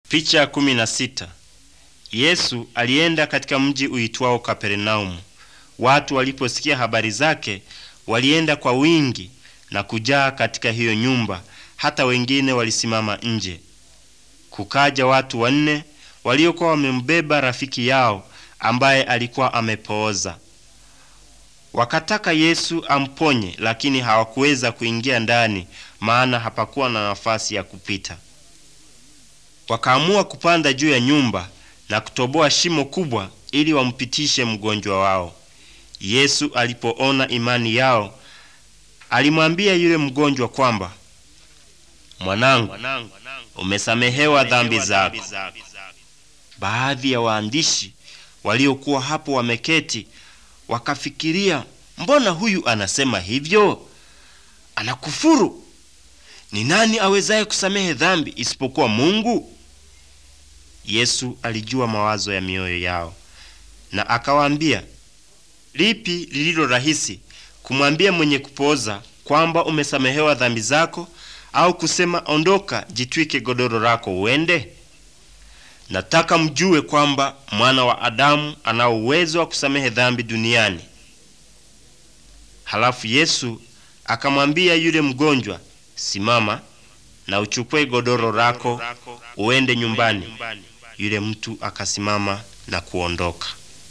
Picha ya kumi na sita. Yesu alienda katika mji uitwao Kapernaumu. Watu waliposikia habari zake walienda kwa wingi na kujaa katika hiyo nyumba, hata wengine walisimama nje. Kukaja watu wanne waliokuwa wamembeba rafiki yao ambaye alikuwa amepooza. Wakataka Yesu amponye, lakini hawakuweza kuingia ndani, maana hapakuwa na nafasi ya kupita. Wakaamua kupanda juu ya nyumba na kutoboa shimo kubwa ili wampitishe mgonjwa wao. Yesu alipoona imani yao, alimwambia yule mgonjwa kwamba, mwanangu, umesamehewa dhambi zako. Baadhi ya waandishi waliokuwa hapo wameketi wakafikiria, mbona huyu anasema hivyo? Anakufuru! Ni nani awezaye kusamehe dhambi isipokuwa Mungu? Yesu alijua mawazo ya mioyo yao na akawaambia, lipi lililo rahisi, kumwambia mwenye kupooza kwamba umesamehewa dhambi zako, au kusema ondoka, jitwike godoro lako uende? Nataka mjue kwamba mwana wa Adamu ana uwezo wa kusamehe dhambi duniani. Halafu Yesu akamwambia yule mgonjwa, simama na uchukue godoro lako uende nyumbani. Yule mtu akasimama na kuondoka.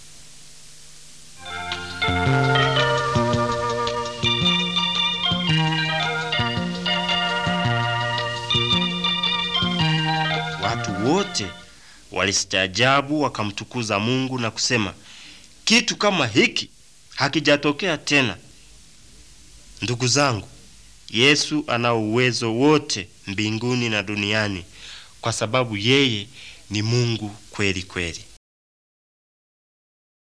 Watu wote walistaajabu, wakamtukuza Mungu na kusema, kitu kama hiki hakijatokea tena. Ndugu zangu, Yesu ana uwezo wote mbinguni na duniani kwa sababu yeye ni Mungu kweli kweli.